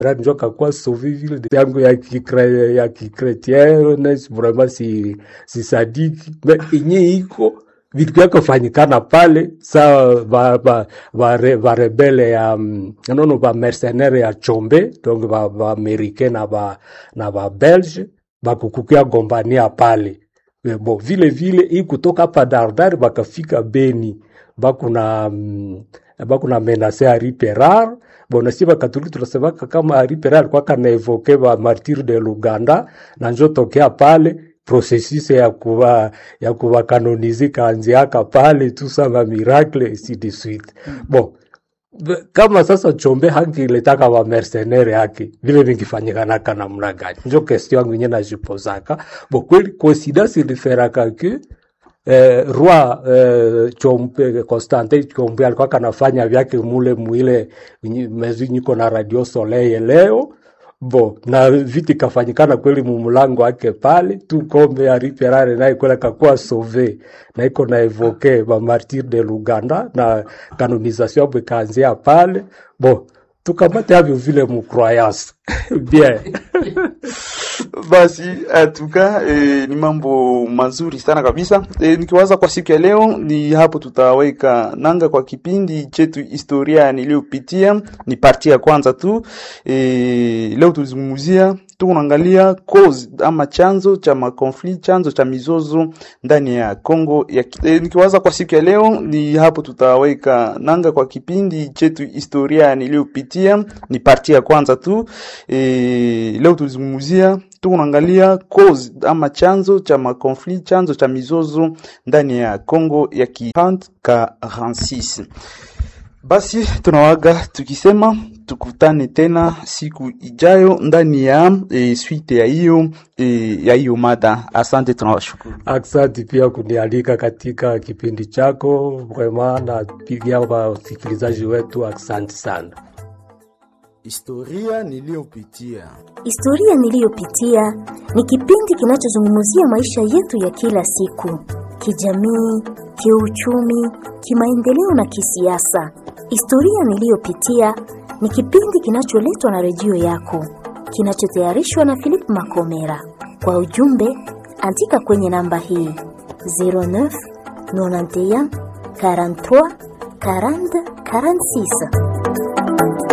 njo kakuwa sauve vile yangu ya kikre, ya kikretiene vraiment si, si sadiki me inye iko vitu vyakafanyikana pale sa va, va, va, re, va rebele ya mm, nono va mercenaire ya chombe donc va, va americain na va, na va belge bakukukia gombania pale Eh, bo vile vile hii kutoka hapa Dardar bakafika Beni bakuna mm, bakuna menase Henri Perar bona si bakatoliki tunasemaka kama Henri Perar alikuwa kanaevoke ba martir de Luganda na njo tokea pale processus ya kuva ya kuva kanonize kaanziaka pale tu sama miracle ainsi de suite bon Be- kama sasa chombe hangiletaka wa mercenaire yake vile vingifanyikanaka namna gani njo kestio yangu inye najipozaka bo kweli coincidence iliferaka ke eh, roi eh, chombe Constantin chombe alikuwa kanafanya vyake mule mwile nyi- mezi niko na radio soleil leo bo na viti kafanyikana kweli mumulango wake pale tu kombe ya riperare naye kwela kakuwa sauve na iko na evoke ba martir de Luganda na kanonisation yabo ikaanzia pale bo tukamate avyo vile mukroyance bien Basi atuka e, ni mambo mazuri sana kabisa. E, nikiwaza kwa siku ya leo ni hapo tutaweka nanga kwa kipindi chetu historia niliyopitia. Ni parti ya kwanza tu. E, leo tulizungumzia tuko naangalia cause ama chanzo cha makonflikt, chanzo cha mizozo ndani ya Kongo ya ki- e, nikiwaza kwa siku ya leo ni hapo tutaweka nanga kwa kipindi chetu historia niliyopitia. Ni parti ya kwanza tu. E, leo tulizungumzia tuko naangalia cause ama chanzo cha makonflikt, chanzo cha mizozo ndani ya Kongo ya ki 46. Basi tunawaga tukisema tukutane tena siku ijayo ndani ya e, suite ya hiyo e, ya hiyo mada. Asante, tunawashukuru. Aksanti pia kunialika katika kipindi chako, vraiment napigia wasikilizaji wetu aksanti sana. Historia niliyopitia. Historia niliyopitia ni kipindi kinachozungumzia maisha yetu ya kila siku, kijamii, kiuchumi, kimaendeleo na kisiasa. Historia niliyopitia ni kipindi kinacholetwa na redio yako, kinachotayarishwa na Philip Makomera. Kwa ujumbe, andika kwenye namba hii 09 91 43 40 46.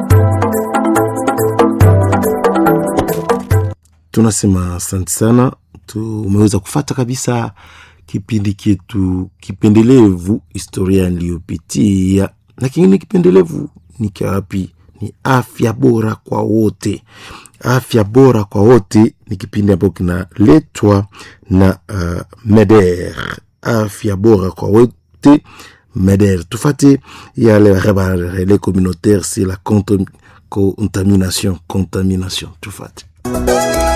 Tunasema asante sana, tumeweza kufata kabisa kipindi chetu kipendelevu, historia niliyopitia. Na kingine kipendelevu ni kiawapi? Ni afya bora kwa wote. Afya bora kwa wote ni kipindi ambacho kinaletwa na uh, MEDER. Afya bora kwa wote MEDER. Tufate yale relais communautaire, c'est la contam- contamination, contamination. Tufate.